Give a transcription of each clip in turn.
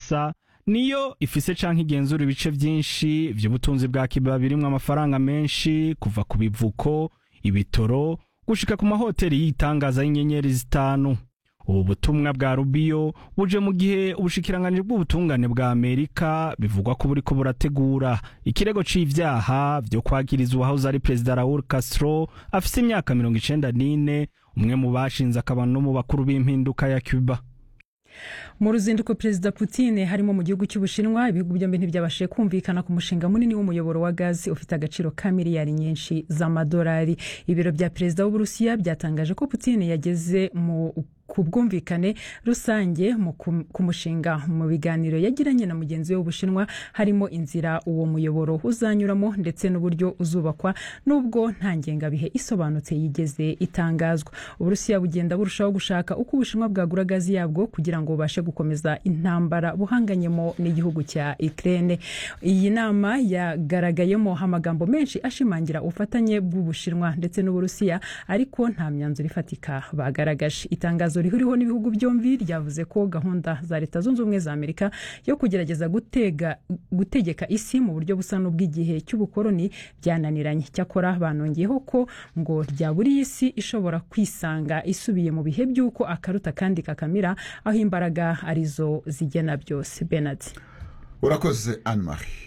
gusa niyo ifise canke igenzura ibice vyinshi vy'ubutunzi bwa Cuba birimwo amafaranga menshi kuva ku bivuko ibitoro gushika ku mahoteli y'itangaza y'inyenyeri zitanu ubu butumwa bwa Rubio buje mu gihe ubushikiranganji bw'ubutungane bwa Amerika bivugwa ko buriko burategura ikirego c'ivyaha vyo kwagiriza uwahoze ari perezida Raul Castro afise imyaka mirongo icenda n'ine umwe mu bashinze akaba no mu bakuru b'impinduka ya Cuba mu ruzinduko perezida Putin harimo mu gihugu cy'ubushinwa ibihugu byombi ntibyabashije kumvikana ku mushinga munini w'umuyoboro wa gazi ufite agaciro ka miliyari nyinshi z'amadolari ibiro bya perezida w'uburusiya byatangaje ko Putin yageze mu ku bwumvikane rusange ku mushinga mu biganiro yagiranye na mugenzi we w'ubushinwa harimo inzira uwo muyoboro uzanyuramo ndetse n'uburyo uzubakwa nubwo nta ngengabihe isobanutse yigeze itangazwa uburusiya bugenda burushaho gushaka uko ubushinwa bwagura gazi yabwo kugira ngo bubashe gukomeza intambara buhanganyemo n'igihugu cya Ukraine iyi nama yagaragayemo amagambo menshi ashimangira ubufatanye bw'ubushinwa ndetse n'uburusiya ariko nta myanzuro ifatika bagaragaje itangazo rihuriweho n'ibihugu byombi ryavuze ko gahunda za leta zunze ubumwe za amerika yo kugerageza gutega gutegeka isi mu buryo busa n'ubw'igihe cy'ubukoloni byananiranye cyakora banongeyeho ko ngo ryaburiye isi ishobora kwisanga isubiye mu bihe by'uko akaruta kandi kakamira aho imbaraga arizo zigena byose benard urakoze anne marie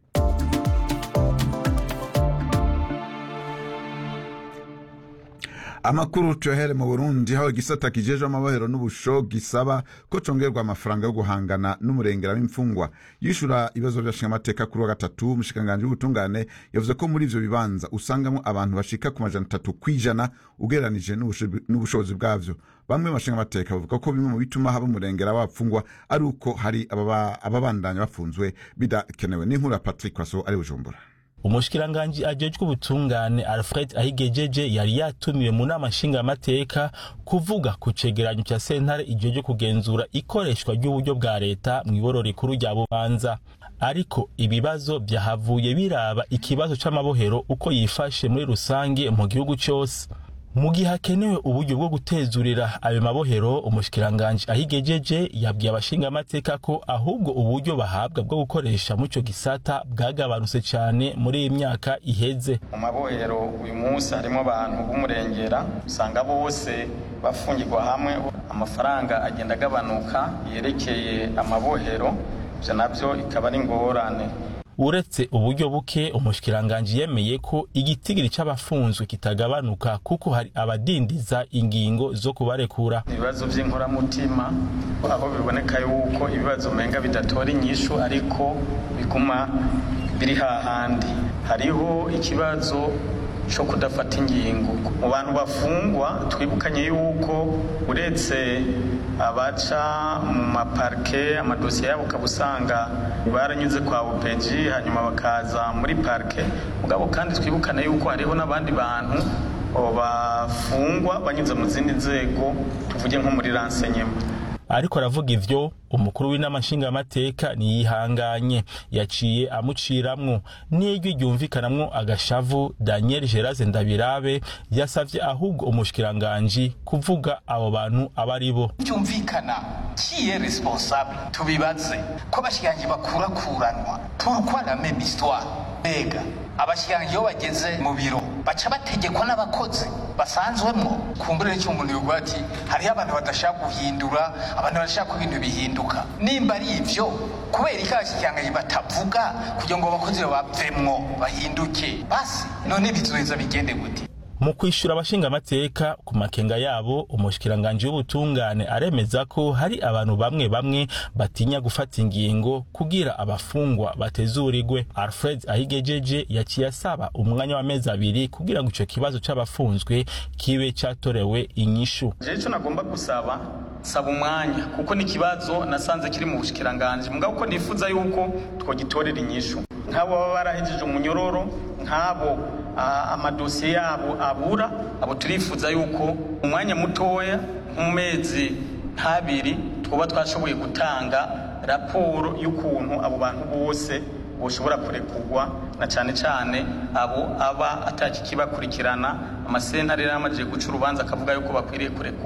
amakuru tuyahere mu burundi aho igisata kijejwe amabohero n'ubusho gisaba ko congerwa amafaranga yo guhangana n'umurengera w'imfungwa yishura ibibazo by'abashingamateka kuri wa gatatu umushikiranganji w'ubutungane yavuze ko muri ivyo bibanza usangamo abantu bashika ku majana atatu kw'ijana ugereranije n'ubushobozi bwavyo bamwe mu bashingamateka bavuga ko bimwe mu bituma haba umurengera w'abapfungwa ari uko hari ababandanya bafunzwe bidakenewe n'inkuru ya patrick kwaso ari bujumbura umushikiranganji ajejwe ubutungane alfred ahigejeje yari yatumiwe mu nama nshingamateka kuvuga ku cegeranyo ca sentare ijejwe kugenzura ikoreshwa ry'uburyo bwa leta mw'iboro rikuru rya bubanza ariko ibibazo vyahavuye biraba ikibazo c'amabohero uko yifashe muri rusange mu gihugu cose mu gihe hakenewe uburyo bwo gutezurira ayo mabohero umushikiranganji ahigejeje yabwiye abashingamateka ko ahubwo uburyo bahabwa bwo gukoresha muri ico gisata bwagabanutse cane muri iyi myaka iheze mu mabohero uyu munsi harimo abantu b'umurengera usanga bose bafungirwa hamwe amafaranga agenda agabanuka yerekeye amabohero ivyo navyo ikaba ari ingorane uretse uburyo buke umushikiranganji yemeye ko igitigiri c'abafunzwe kitagabanuka kuko hari abadindiza ingingo zo kubarekura ibibazo vy'inkoramutima aho biboneka yuko ibibazo umenga bidatora inyishu ariko biguma biri hahandi hariho ikibazo co kudafata ingingo mu bantu bafungwa twibukanye yuko uretse abaca mu maparike amadosiye yabo ukaba usanga baranyuze kwa upeji hanyuma bakaza muri parike mugabo kandi twibukane yuko hariho n'abandi bantu bafungwa banyuze mu zindi nzego tuvuge nko muri ransenyema ariko aravuga ivyo umukuru w'inama nshingamateka niyihanganye yaciye amuciramwo n'ijwi ryumvikanamwo agashavu daniel geraze ndabirabe yasavye ahubwo umushikiranganji kuvuga abo bantu aba ari bo byumvikana kiye responsable tubibaze ko abashikiranganji bakurakuranwa pourquoi la même histoire mbega abashikiranganji iyo bageze mu biro baca bategekwa n'abakozi basanzwemwo kumbure n'icyo umuntu yovuga ati hariho abantu badashaka guhindura abantu badashaka ko ibintu bihinduka nimba ari ivyo kubera iki abashikiranganji batavuga kugira ngo abakozi bavemwo bahinduke basi none bizoheza bigende gute mu kwishura abashingamateka ku makenga yabo umushikiranganji w'ubutungane aremeza ko hari abantu bamwe bamwe batinya gufata ingingo kugira abafungwa batezurirwe alfred ahigejeje yaciye asaba umwanya w'amezi abiri kugira ngo ico kibazo c'abafunzwe kibe catorewe inyishu jewe ico nagomba gusaba saba umwanya kuko ni ikibazo nasanze kiri mu bushikiranganji mugabo ko nifuza yuko twogitorera inyishu nk'abo baba barahejeje umunyororo nk'abo amadosiye yabo abura abo turifuza yuko umwanya mutoya mu mezi nk'abiri twaba twashoboye gutanga raporo y'ukuntu abo bantu bose boshobora kurekurwa na cyane cyane abo aba atakikibakurikirana amasentare yari amajije guca urubanza akavuga yuko bakwiriye kurekurwa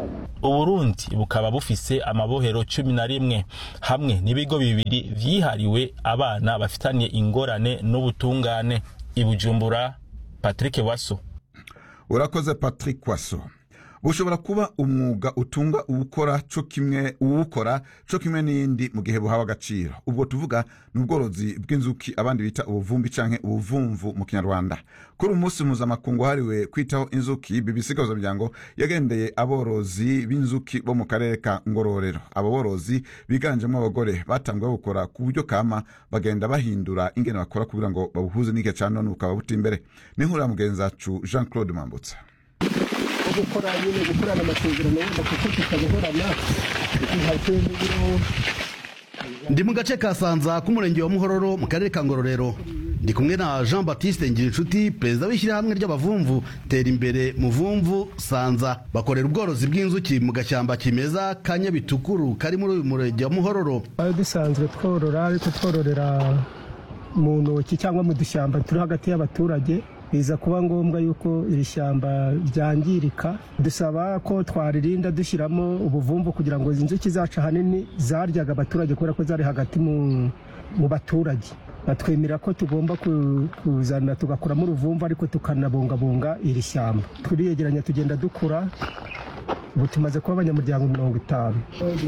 uburundi bukaba bufise amabohero cumi na rimwe hamwe n'ibigo bibiri vyihariwe abana bafitaniye ingorane n'ubutungane ibujumbura patrick waso urakoze patrick waso bushobora kuba umwuga utunga uwukora co kimwe uwukora co kimwe n'iyindi mu gihe buhawe agaciro ubwo tuvuga ni ubworozi bw'inzuki abandi bita ubuvumbi canke ubuvumvu mu kinyarwanda kuri uyu munsi mpuzamakungu wahariwe kwitaho inzuki bbc gahuzamuryango yagendeye aborozi b'inzuki bo mu karere ka ngororero abo borozi biganjemo abagore batanguye gukora ku buryo kama bagenda bahindura ingene bakora kugira ngo babuhuze n'igihe ca none bukaba buta imbere n'inkuru ya mugenzi wacu jean claude mambutsa gukora nyine gukorana amasezerano wenda kuko tutabihorana tukihateye n'ibiro ndi mu gace ka sanza k'umurenge wa muhororo mu karere ka ngororero ndi kumwe na jean baptiste ngirinshuti perezida w'ishyirahamwe ry'abavumvu tera imbere muvumvu sanza bakorera ubworozi bw'inzuki mu gashyamba kimeza ka nyabitukuru kari muri uyu murenge wa muhororo twari dusanzwe tworora ariko twororera mu ntoki cyangwa mu dushyamba turi hagati y'abaturage biza kuba ngombwa yuko iri shyamba ryangirika dusaba ko twaririnda dushyiramo ubuvumvu kugira ngo izi nzuki zacu ahanini zaryaga abaturage kubera ko zari hagati mu, mu baturage batwemera ko tugomba ku- kuzana tugakuramo uruvumvu ariko tukanabungabunga iri shyamba turiyegeranya tugenda dukura ubu tumaze kuba abanyamuryango mirongo itanu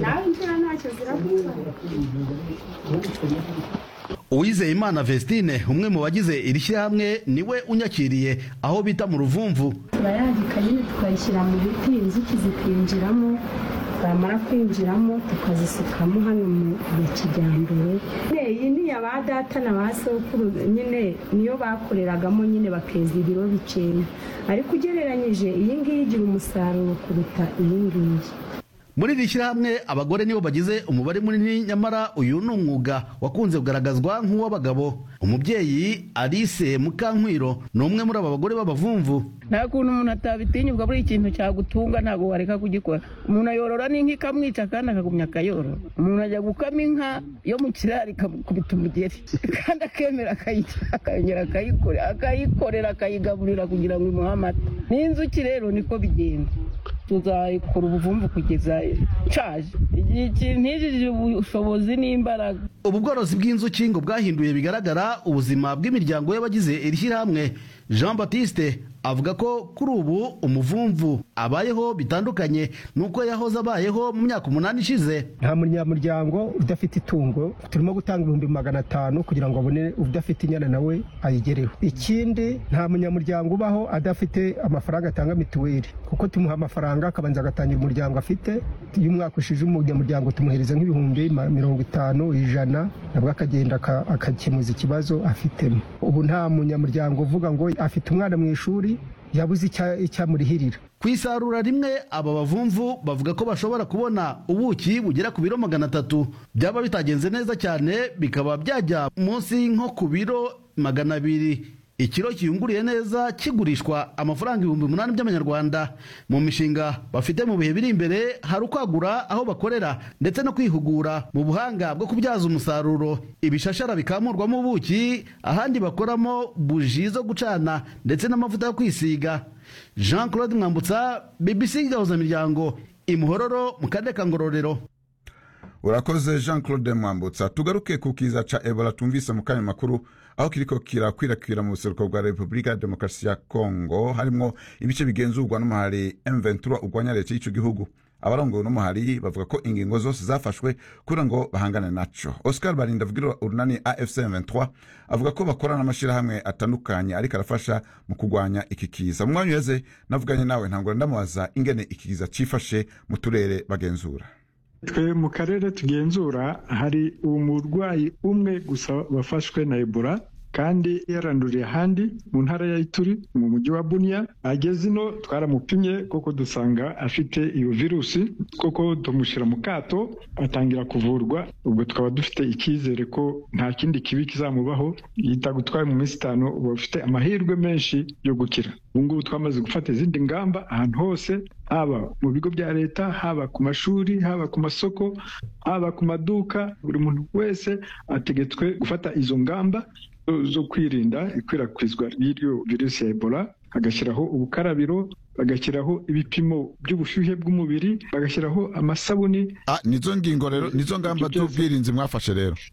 uwizeye imana vestine umwe mu bagize iri shyirahamwe niwe unyakiriye aho bita mu ruvumvu turayagika nyine tukayishyira mu biti inzuki zikinjiramo zamara kwinjiramo tukazisukamo hano mu ya kijyambere Ne, iyi ni iya ba data na ba sokuru nyine niyo bakoreragamo nyine bakeza ibiro bikeya ariko ugereranyije iyi ngiyi igira umusaruro kuruta iyi ngiyi muri iri shyirahamwe abagore nibo bagize umubare munini nyamara uyu ni umwuga wakunze kugaragazwa nk'uw'abagabo umubyeyi alice mukankwiro ni umwe muri aba bagore b'abavumvu nta kuntu umuntu atabitinyuka buri ikintu cyagutunga ntabwo wareka kugikora umuntu ayorora n'inka ikamwica kandi akagumya akayorora umuntu ajya gukama inka yo mu kiraro ikamukubita umugeri kandi akemera akayica akongera akayikore- akayikorera akayigaburira kugira ngo imuhe amata n'inzuki rero niko bigenda tuzayikora ubuvumvu kugeza nshaje igihe ikintu ntijije ubushobozi n'imbaraga ubu bworozi bw'inzuki ngo bwahinduye bigaragara ubuzima bw'imiryango y'abagize iri shyirahamwe jean baptiste avuga ko kuri ubu umuvumvu abayeho bitandukanye n'uko yahoze abayeho mu myaka umunani ishize nta munyamuryango udafite itungo turimo gutanga ibihumbi magana atanu kugira ngo abone udafite inyana nawe ayigereho ikindi nta munyamuryango ubaho adafite amafaranga atanga mituweli kuko tumuha amafaranga akabanza agatangira umuryango afite iyo umwaka ushije umunyamuryango tumuhereza nk'ibihumbi ma- mirongo itanu ijana nabwo akagenda aka- agakemuza ikibazo afitemo ubu nta munyamuryango uvuga ngo afite umwana mu ishuri yabuze icya- icyamurihirira ku isarura rimwe aba bavumvu bavuga ko bashobora kubona ubuki bugera ku biro magana atatu byaba bitagenze neza cyane bikaba byajya munsi nko ku biro magana abiri ikiro kiyunguriye neza kigurishwa amafaranga ibihumbi umunani by'amanyarwanda mu mishinga bafite mu bihe biri imbere hari ukwagura aho bakorera ndetse no kwihugura mu buhanga bwo kubyaza umusaruro ibishashara bikamurwamo ubuki ahandi bakoramo buji zo gucana ndetse n'amavuta yo kwisiga jean claude mwambutsa bbc gahuzamiryango imuhororo mu karere ka ngororero urakoze jean claude mwambutsa tugaruke ku kiza ca ebola tumvise mu kanya makuru aho kiriko kirakwirakwira mu buseruko bwa repubulika ya demokarasi ya kongo harimwo ibice bigenzurwa n'umuhari m23 urwanya leta y'ico gihugu abarongowe n'umuhari bavuga ko ingingo zose zafashwe kugira ngo bahangane naco oscar barinda avugira urunani afc m23 avuga ko bakorana n'amashirahamwe atandukanye ariko arafasha mu kurwanya iki kiza mu mwanya uheze navuganye nawe ntangura ndamubaza ingene iki kiza cifashe mu turere bagenzura twe mu karere tugenzura hari umurwayi umwe gusa wafashwe na ebola kandi yaranduriye ahandi mu ntara ya ituri mu mujyi wa bunia ageze ino twaramupimye koko dusanga afite iyo virusi koko tumushyira mu kato atangira kuvurwa ubwo tukaba dufite icyizere ko nta kindi kibi kizamubaho yitagutwaye mu minsi itanu uba ufite amahirwe menshi yo gukira ubu ngubu twamaze gufata izindi ngamba ahantu hose haba mu bigo bya leta haba ku mashuri haba ku masoko haba ku maduka buri muntu wese ategetswe gufata izo ngamba zo- zo kwirinda ikwirakwizwa ry'iyo virusi ya ebola bagashyiraho ubukarabiro bagashyiraho ibipimo by'ubushyuhe bw'umubiri bagashyiraho amasabuni nizo ngingo rero nizo ngamba z'ubwirinzi mwafashe rero